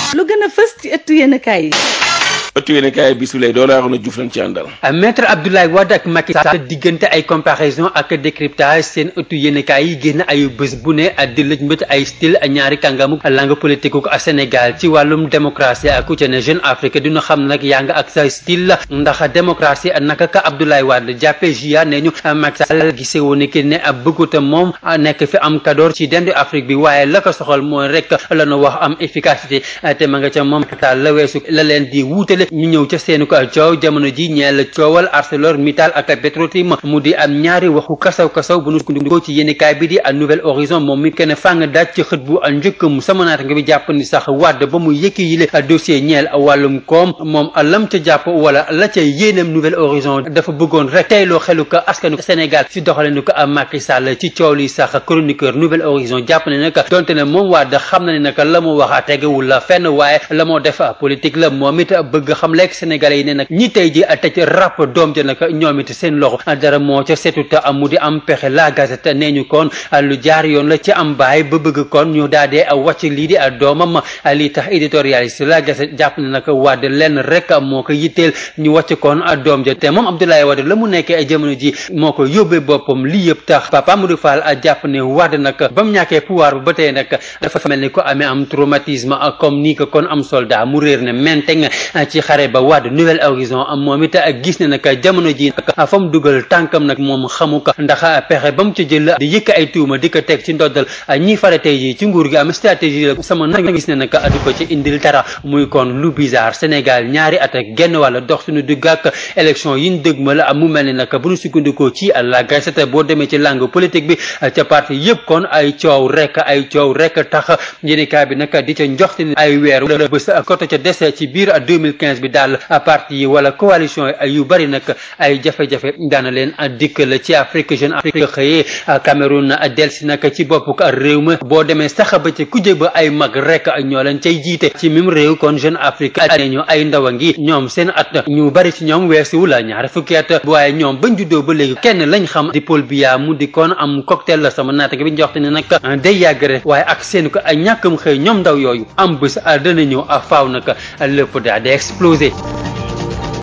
lu gën a fës ci ëttu yéenekaay yi ëttu yéenekaay bi su lay doon laa xam ne Diouf lañ ci àndal maître Abdoulaye Wade ak Macky Sall diggante ay comparaison ak décryptage seen ëttu yéenekaay yi génn ay bés bu ne di lëj mbët ay style ñaari kàngamu langue politique ku Sénégal ci wàllum démocratie ak ku ci ne Jeune Afrique dina xam nag yaa nga ak sa style ndax démocratie naka ka Abdoulaye Wade jàppe jia ne ñu Macky Sall gisee woon ki ne bëgguta moom nekk fi am kadoor ci dendu Afrique bi waaye la ko soxal mooy rek la ñu wax am efficacité te ma nga ca moom taal la weesu la leen di wuutale ñu ñëw ca seenu ko coow jamono ji ñeel coowal ArcelorMittal ak Petrotim mu di am ñaari waxu kasaw kasaw bu nu sukkandikoo ci yéenekaay bi di Nouvel Horizon moom mi kenn fàng daaj ci xët bu njëkk mu sama naata nga bi jàpp ni sax Wade ba mu yëkki yile dossier ñeel wàllum koom moom lam ca jàpp wala la ca yéeneem Nouvel Horizon dafa bëggoon rek teyloo xelu ko askanu Sénégal si doxalinu ko Macky Sall ci coow li sax chroniqueur Nouvel Horizon jàpp ne nag donte ne moom Wade xam na ne nag la mu wax tegewul la fenn waaye la moo def politique la moom it bëgg xam lekk Sénégalais yi ne nag ñi tey ji tëj rap doom ja nag ñoom it seen loxo dara moo ca setut mu di am pexe la gazette nee ñu kon lu jaar yoon la ci am baay ba bëgg kon ñu daa dee wàcc lii di doomam lii tax éditorialiste la gazette jàpp ne nag Wade lenn rek moo ko yitteel ñu wàcc kon doom ja te moom Abdoulaye Wade la mu nekkee jamono ji moo ko yóbbee boppam lii yëpp tax Papa Amadou Fall jàpp ne Wade nag ba mu ñàkkee pouvoir ba ba tey nag dafa mel ni ko amee am traumatisme comme nii ko kon am soldat mu réer ne menteng ci xare ba Wade Nouvel Horizon moom it gis ne nag jamono ji nag fa mu dugal tànkam nag moom xamu ko ndax pexe ba mu ci jël di yëkk ay tuuma di ko teg ci ndoddal ñi fare tey ji ci nguur gi am stratégie la sama nag gis ne nag du ko ci indil dara muy kon lu bizarre Sénégal ñaari at ak genn wàlla dox suñu digg ak élection yi ñu dëg ma la mu mel ni nag bu ñu sukkandikoo ci la Gazette boo demee ci langue politique bi ca parti yëpp kon ay coow rek ay coow rek tax yéenekaay bi nag di ca njoxti ay weer bés côté ca des ci biir 2015 bi daal parti yi wala coalition yu bari nag ay jafe-jafe daana leen dikk la ci Afrique Jeune Afrique xëyee Cameroun delsi nag ci bopp réew ma boo demee sax ba ci kujje ba ay mag rek ñoo leen cay jiite ci mim réew kon Jeune Afrique ne ñu ay ndaw a ngi ñoom seen at ñu bari ci ñoom weesuwu la ñaari fukki at waaye ñoom bañ juddoo ba léegi kenn lañ xam di Paul Biya mu di kon am cocktail la sama naata bi njoxte ne nag day yàgg rek waaye ak seen ko ay ñàkkam xëy ñoom ndaw yooyu am bés dana ñëw a faaw nag lépp daal di explosé